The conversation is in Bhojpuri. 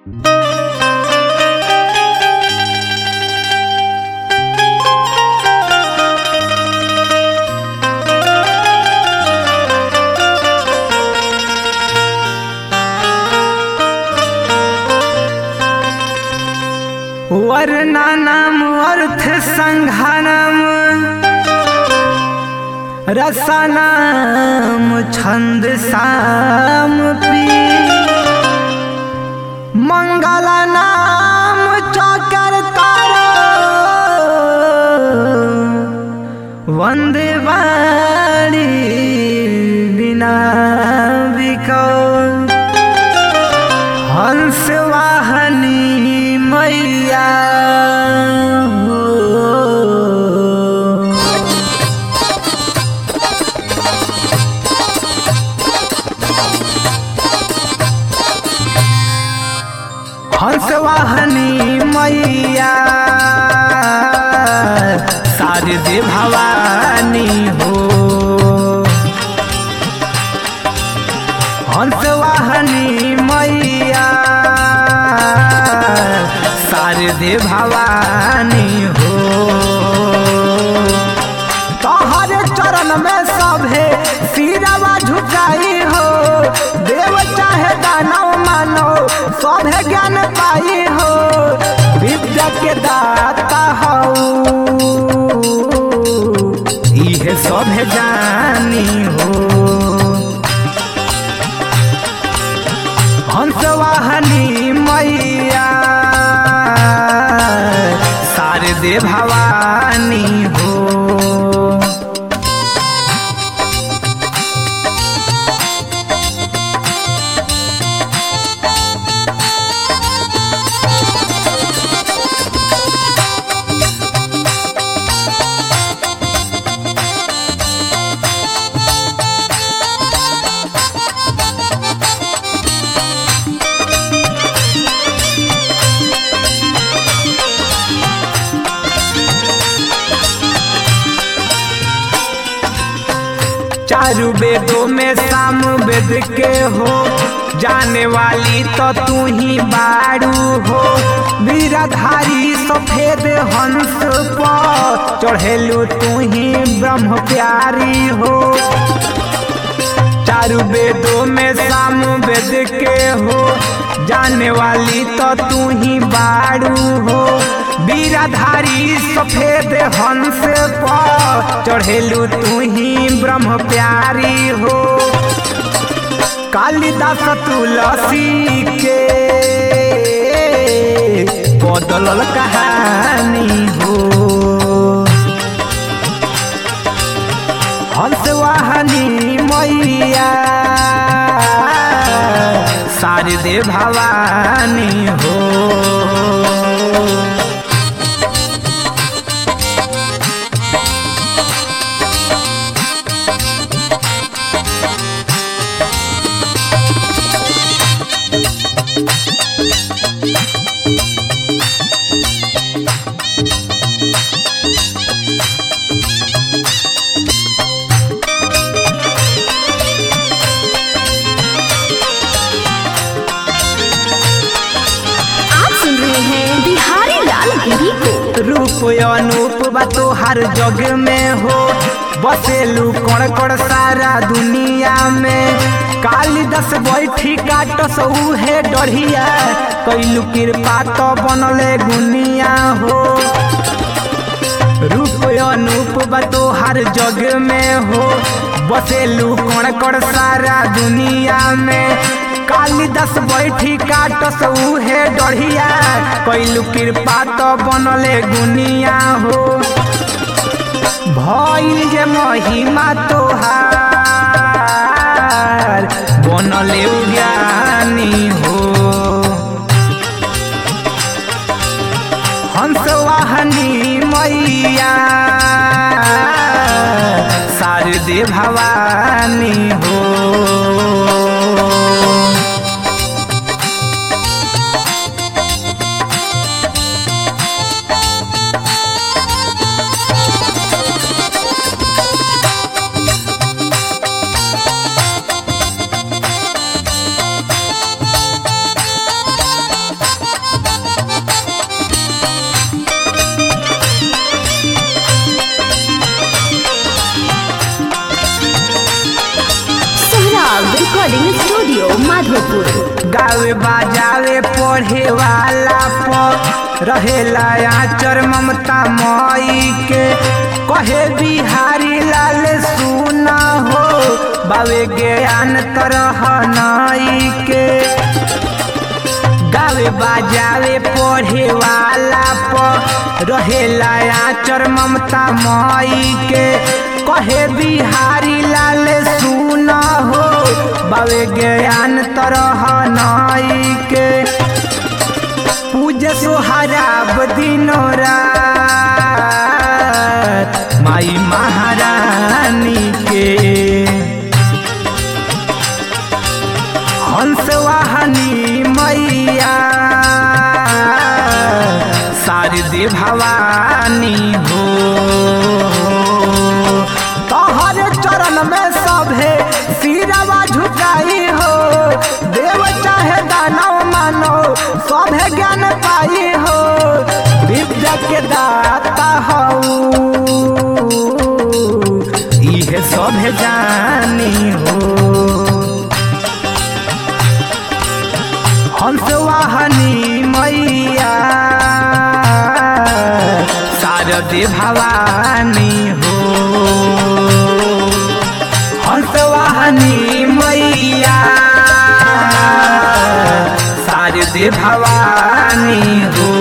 वर्णनम अर्थ संघनम रसनम छंद साम पी मंगल नाम चकर तारो वंदे वाणी बिना बिको हंस वाहनी मैया हो। हंस वाहनी मैया शारदे भवानी हो हंस वाहनी मैया शारदे भवानी हो तोहर चरण में सभे सिरवा झुकाई हो देव चाहे दानव मानो सभे ज्ञान पाई हो विद्या के दाता हो इहे सभे जानी हो हंस वाहनी मैया शारदे भवानी हो चारू वेदों में साम वेद के हो जाने वाली तो तू ही बारू हो वीराधारी सफेद हंस पर चढ़ेलू तू ही ब्रह्म प्यारी हो चारू वेदों में साम वेद के हो जाने वाली तो तू ही बारू हो वीराधारी सफेद हंस पर चढ़ेलू तू ही ब्रह्म प्यारी हो कालिदास तुलसी के बदलल कहानी हो हंस वाहनी मैया शारदे भवानी हो आप सुन रहे हैं बिहारी लाल गिरी को रूप अनूप बा तोहार जग में हो बसेलू कण कण सारा दुनिया में कालिदास बैठी काटस उहे डढ़िया कैलू कृपा तो बनले गुनिया हो रूप अनूप बा तोहार जग में हो बसेलू कण कण सारा दुनिया में कालिदास बैठी काटस उहे डढ़िया कैलू कृपा तो बनले गुनिया हो भइल जे महिमा तोहार बनले ज्ञानी हो हंस वाहनी मैया शारदे भवानी हो गावे बाजावे पढ़े वाला प रहेला आचर ममता मई के कहे बिहारी लाल सुना हो बावे ज्ञान तरह नई के गावे बाजावे पढ़े वाला प रहेला आचर ममता मई के कहे बिहारी लाल सुन हो बावे ज्ञान तरह नई के पूज सोहराब दिनो रात माई महारानी के हंस वाहनी मैया शारदे भवानी हो तोहर चरण में सभे सिरवा झुकाई हो देव चाहे दानव मानो सभे ज्ञान पाई हो विद्या के दाता हऊ इहे सभे जानी हो हंस वाहनी मैया शारदे भवानी हो हंस वाहनी मैया शारदे भवानी हो